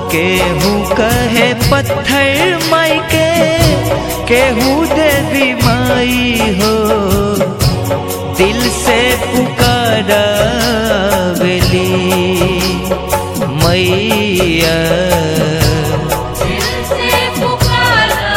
केहू कहे पत्थर माई के केहू देवी माई हो दिल से पुकारा बेली मैया दिल से पुकारा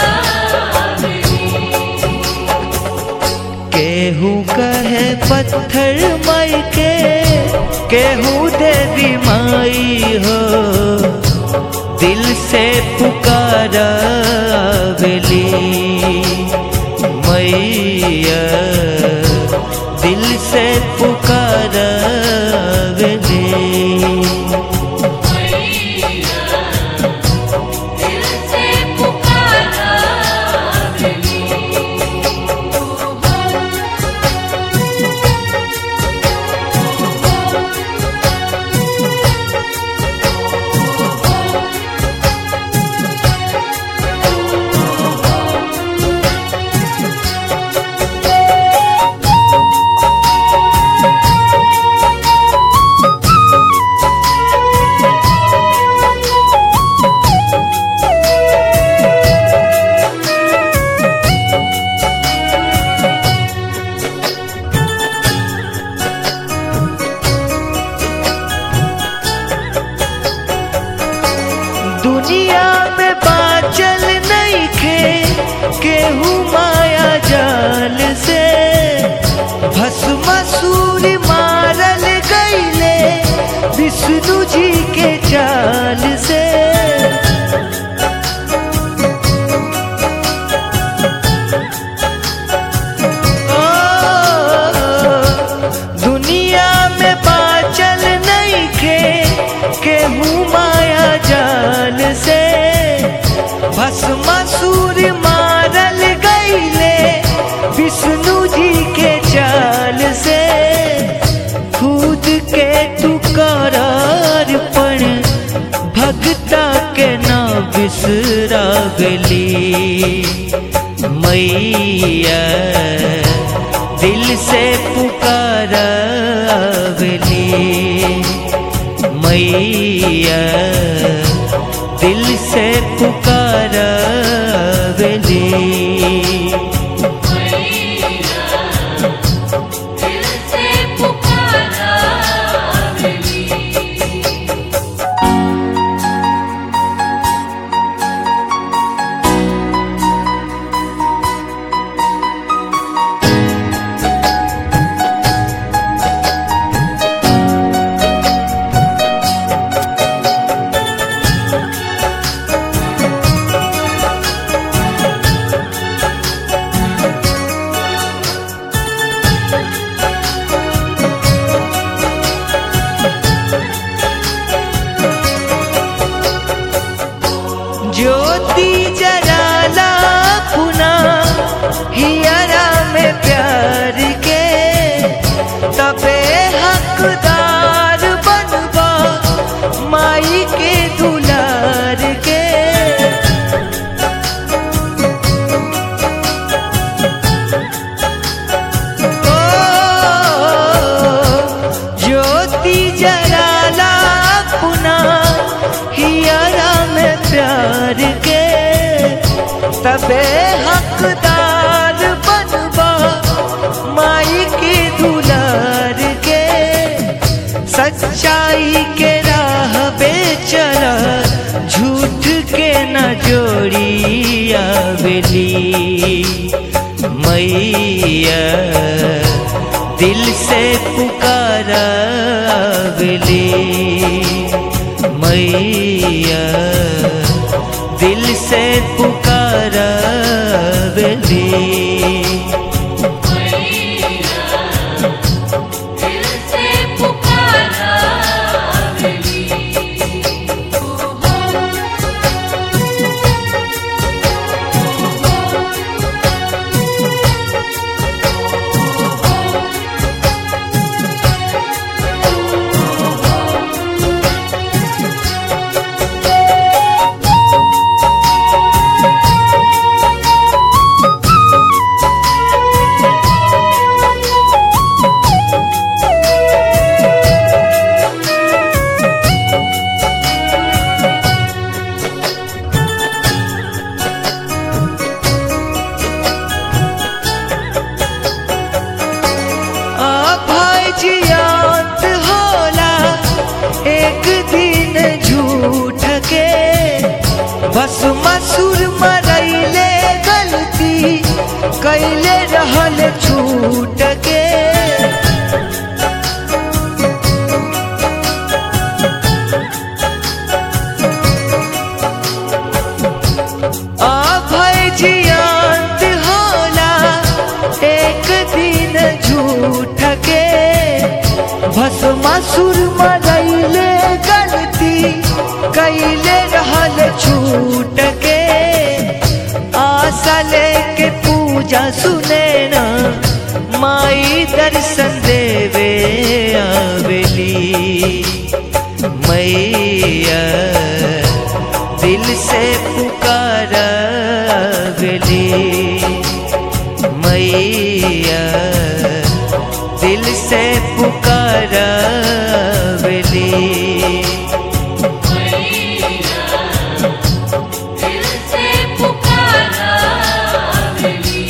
केहू कहे पत्थर माई के केहू देवी माई हो दिल से पुकारा बेली मैया दिल से पुकारा बेली मैया दिल से पुकारा दुनिया में बाचल नहीं खे केहू माया जाल से भस्मासुर मारल गईले विष्णु जी के चाल से ओ, दुनिया में बाचल नहीं खे केहू माया जाल से भस्मासुर मारल गईले विष्णु जी के चाल से खुद के टुकरार पण भगता के ना बिसरा गली मैया दिल से पुकारा बेली मैया दिल से पुकारा बेली मैया दिल से पुकारा ज्योति जराला पुना हियरा में प्यार के तबे हकदार बनबा माई के दुलार के ओ, ज्योति जराला पुना हियरा में प्यार के तबे हकदार बनबा माई के दुलार के सच्चाई के राह पे चला झूठ के न जोड़ी आवेली मैया दिल से पुकारा आवेली मैया दिल से पुकारा बेली मैया दिल से पुकारा ओ असुर मरैले गलती कैले रहल छूट के आशा लेके पूजा सुने ना माई दर्शन देवे आवेली मैया दिल से पुकारा आवेली मैया दिल से पुकारा आवेली मैया दिल से पुकारा मिली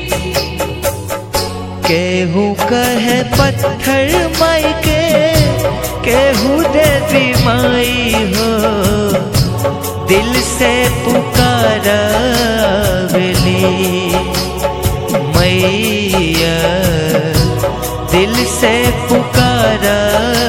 केहू कहे पत्थर माई के केहू देवी माई हो दिल से पुकारा आवेली मैया दिल से पुकारा